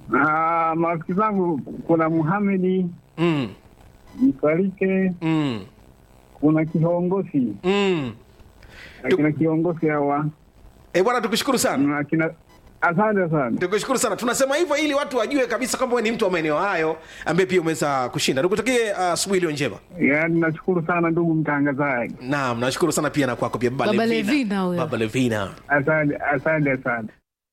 Ah, marafiki zangu kuna Muhamedi Mm. Msalike, Mm. kuna kiongozi Mm. akina kiongozi hawa Eh, bwana tukushukuru sana. na akina asante sana. Tukushukuru sana. Tunasema hivyo ili watu wajue kabisa kwamba wewe ni mtu wa maeneo hayo ambaye pia umeweza kushinda. Nikutakie asubuhi iliyo njema. Yaani nashukuru sana ndugu mtangazaji, Naam, nashukuru sana pia na kwako pia Baba Baba Levina. Levina huyo. Baba Levina. asante asante sana.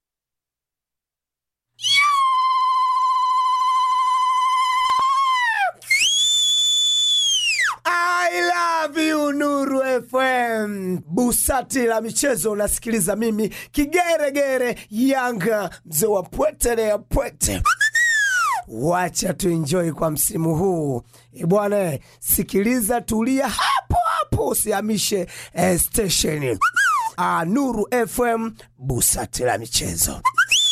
I love you Nuru FM. Busati la michezo unasikiliza mimi kigeregere Yanga mzee wa pwete na ya pwete. Wacha tuenjoy kwa msimu huu E bwana, sikiliza, tulia hapo hapo, usihamishe eh, station. Ah, Nuru FM, busati la michezo.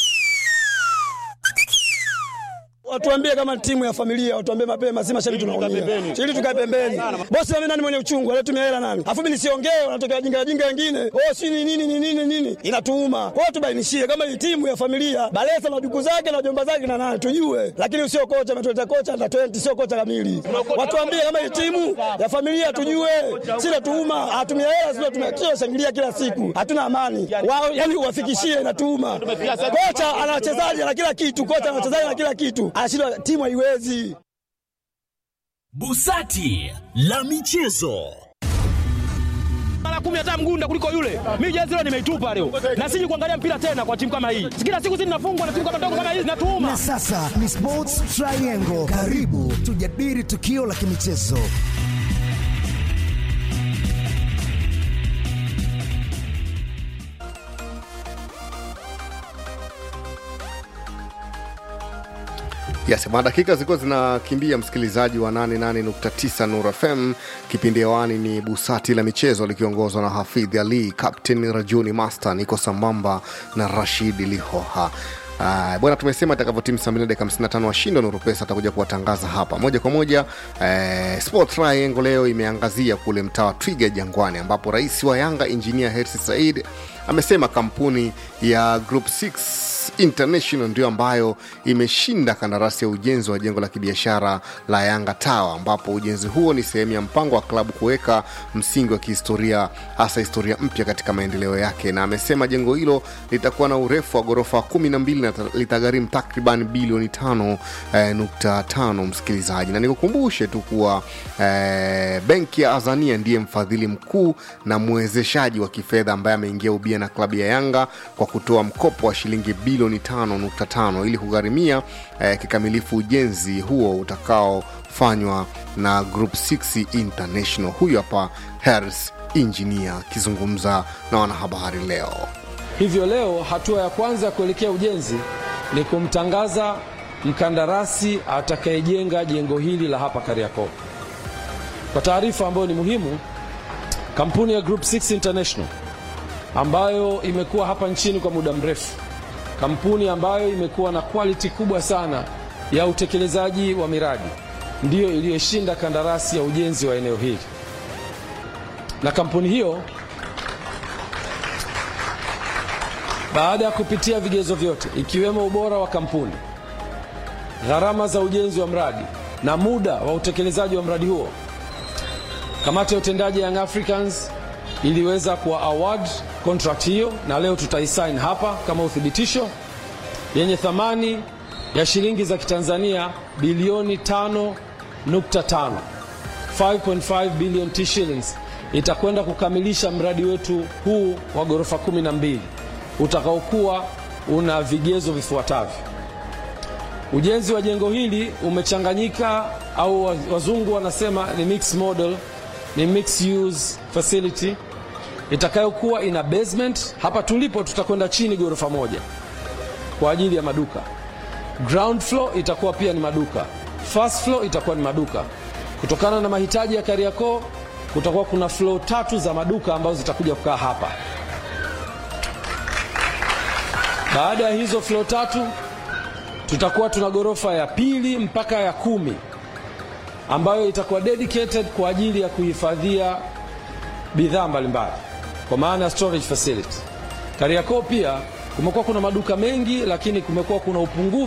Watuambie kama timu ya familia, watuambie mapema, si mashabiki tunaumia. Ili tukae pembeni. Bosi mimi nani mwenye uchungu, anatumia hela nani? Afu mimi nisiongee, wanatokea wajinga wajinga wengine. Oh, si ni nini ni nini nini? Inatuuma. Kwa hiyo tubainishie kama hii timu ya familia, Balesa na duku zake na jomba zake na nani tujue. Lakini usio kocha ametuleta kocha na 20 sio kocha kamili. Watuambie kama hii timu ya familia tujue. Si natuuma, atumia hela sio tumia shangilia kila siku. Hatuna amani. Wao yani uwafikishie inatuuma. Kocha ana wachezaji na kila kitu, kocha ana wachezaji na kila kitu. Anashindwa timu haiwezi. Busati la michezo. mara kumi hata mgunda kuliko yule. Mimi jezi leo nimeitupa leo, na siji kuangalia mpira tena kwa timu kama hii. Kila siku sisi tunafungwa na timu kama ndogo kama hii zinatuuma. Na sasa ni Sports Triangle. Karibu tujadili tukio la kimichezo. Yes, bwana, dakika zilikuwa zinakimbia, msikilizaji wa 88.9 Nura FM. Kipindi hewani ni Busati la Michezo likiongozwa na Hafidh Ali, Captain Rajuni Master, niko sambamba na Rashid Lihoha. Uh, bwana tumesema itakavyotimu saa mbili na dakika 55 washindi wa Nuru Pesa atakuja kuwatangaza hapa moja kwa moja. Eh, Sport Triangle leo imeangazia kule mtaa wa Twiga Jangwani, ambapo rais wa Yanga Engineer Hersi Said amesema kampuni ya Group 6 International ndio ambayo imeshinda kandarasi ya ujenzi wa jengo la kibiashara la Yanga Tower, ambapo ujenzi huo ni sehemu ya mpango wa klabu kuweka msingi wa kihistoria, hasa historia mpya katika maendeleo yake, na amesema jengo hilo litakuwa na urefu wa ghorofa kumi na mbili na litagharimu takriban bilioni tano eh, nukta tano msikilizaji, na nikukumbushe tu kuwa eh, benki ya Azania ndiye mfadhili mkuu na mwezeshaji wa kifedha ambaye ameingia ubia na klabu ya Yanga kwa kutoa mkopo wa shilingi bilioni 5.5 ili kugharimia eh, kikamilifu ujenzi huo utakaofanywa na Group 6 International. Huyu hapa Harris Engineer akizungumza na wanahabari leo. Hivyo leo hatua ya kwanza ya kuelekea ujenzi ni kumtangaza mkandarasi atakayejenga jengo hili la hapa Kariakoo. Kwa taarifa ambayo ni muhimu, kampuni ya Group 6 International ambayo imekuwa hapa nchini kwa muda mrefu, kampuni ambayo imekuwa na quality kubwa sana ya utekelezaji wa miradi, ndiyo iliyoshinda kandarasi ya ujenzi wa eneo hili, na kampuni hiyo baada ya kupitia vigezo vyote ikiwemo ubora wa kampuni, gharama za ujenzi wa mradi na muda wa utekelezaji wa mradi huo, kamati ya utendaji Young Africans iliweza kuwa award contract hiyo, na leo tutaisign hapa kama uthibitisho, yenye thamani ya shilingi za Kitanzania bilioni 5.5 5.5 billion T shillings itakwenda kukamilisha mradi wetu huu wa ghorofa 12 utakaokuwa una vigezo vifuatavyo. Ujenzi wa jengo hili umechanganyika au wazungu wanasema ni mixed model, ni mixed use facility itakayokuwa ina basement. Hapa tulipo tutakwenda chini ghorofa moja kwa ajili ya maduka. Ground floor itakuwa pia ni maduka, first floor itakuwa ni maduka. Kutokana na mahitaji ya Kariakoo, kutakuwa kuna floor tatu za maduka ambazo zitakuja kukaa hapa. Baada ya hizo floor tatu tutakuwa tuna ghorofa ya pili mpaka ya kumi ambayo itakuwa dedicated kwa ajili ya kuhifadhia bidhaa mbalimbali kwa maana ya storage facility. Kariakoo pia kumekuwa kuna maduka mengi, lakini kumekuwa kuna upungufu